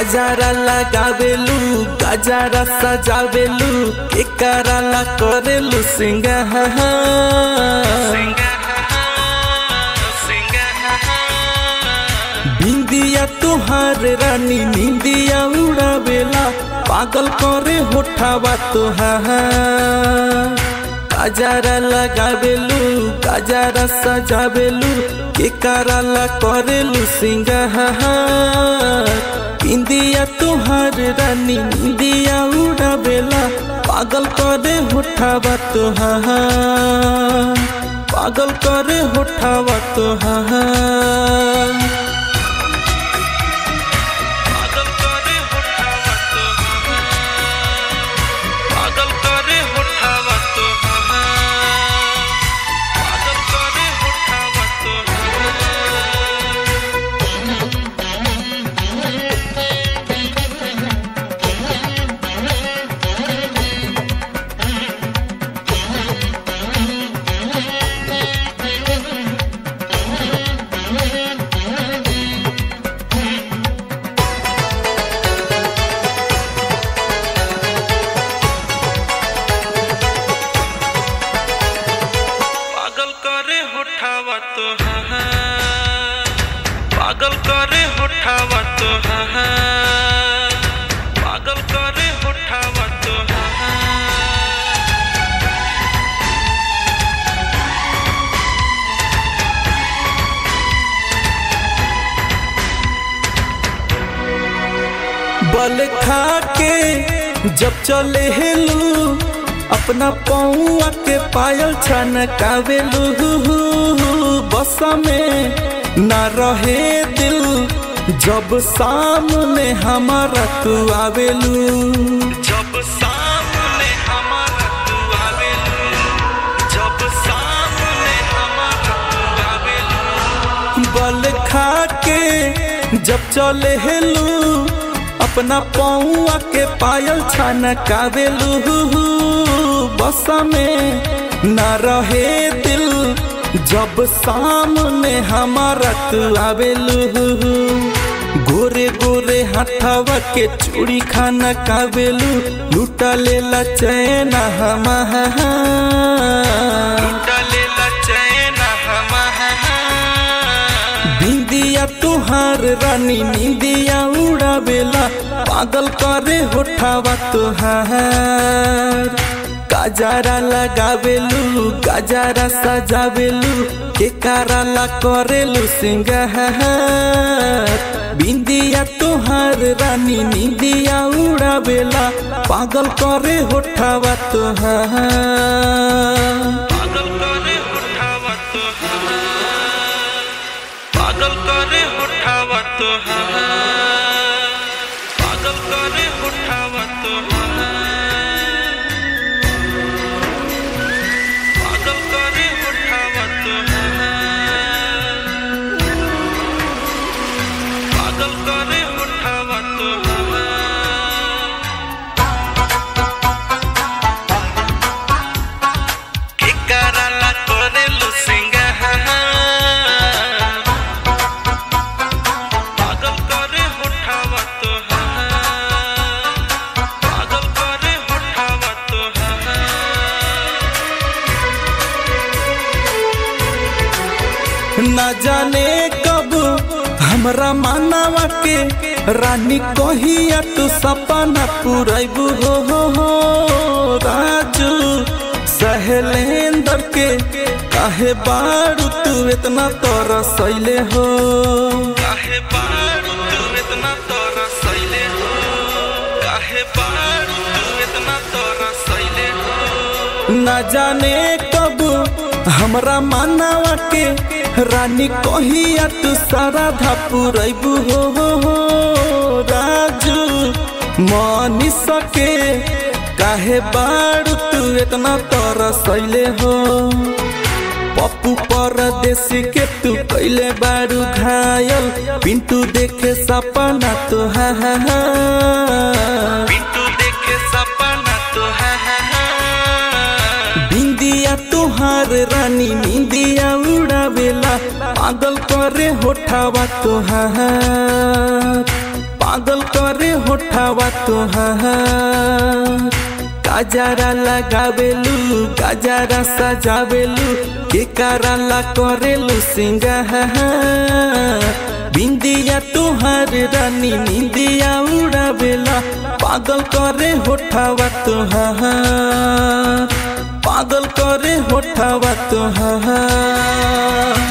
गजारा लगावेलू गजारा सजावेलू एकराला करेलू सिंगार बिंदिया तुहार रानी निंदिया उड़ावेला पागल करे होठावा तुहार गजारा लगावेलू गजारा सजावेलू एकराला करेलू सिंगार बिंदिया तुहार रानी निंदिया उड़ावेला पागल करे होठावा तुहार पागल करे होठावा तुहार पागल करे होठावा तुहार पागल करे होठावा तुहार पागल करे होठावा तुहार पागल करे होठावा तो पागल करे होठावा तो पागल करे होठावा तो बल खा के जब चले हेलू अपना पौआ के पायल छनकावेलू बस में न रहे दिल जब सामने हमारा तू आवेलू जब सामने हमारा तू आवेलू जब सामने हमारा तू आवेलू बल खा के जब चले हेलू अपना पौआ के पायल छनकावेलू बस में न रहे दिल जब सामने हमारा तू आवेलू गोरे गोरे हाथावा के चूड़ी खाना कावेलू लूटा लेला चैन हमार लूटा लेला चैन हमार बिंदिया तुहार रानी निंदिया उड़ावेला पागल करे होठावा तुहार गजारा लगावेलू गजारा सजावेलू के कराला करेलू सिंगार बिंदिया तुहार रानी निंदिया उड़ावेला पागल करे होठावा तुहार पागल करे होठावा तुहार पागल करे होठावा तुहार पागल करे होठावा तुहार पागल करे होठावा तुहार पागल करे होठावा तुहार के कराला करेलू सिंगार पागल करे होठावा तुहार पागल करे होठावा तुहार न जाने कब हमरा मानवा के रानी कहिया तू सपना पुरैबू हो हो हो राजू सहेलेंदर के काहे बारू तू इतना तरसैले हो काहे बारू तू इतना तरसैले हो काहे बारू तू इतना तरसैले हो न जाने कब हमरा मानवा के रानी कहिया तू सारा धापुरैबू हो हो हो राजू मनी सके काहे बारू तू इतना तरसैले हो पप्पू परदेसी के तू कैले बारू घायल पिंटू देखे सपना तो हा हा हा पिंटू देखे सपना तो हा हा हा बिंदिया तुहार रानी निंदिया उड़ावेला पागल करे होठावा तुहार पागल करे होठावा तुहार गाजरा लगावेलू गाजरा सजावेलू के कराला करेलू सिंगार बिंदिया तुहार रानी निंदिया उड़ावेला पागल करे होठावा तुहार पागल करे होठावा तुहार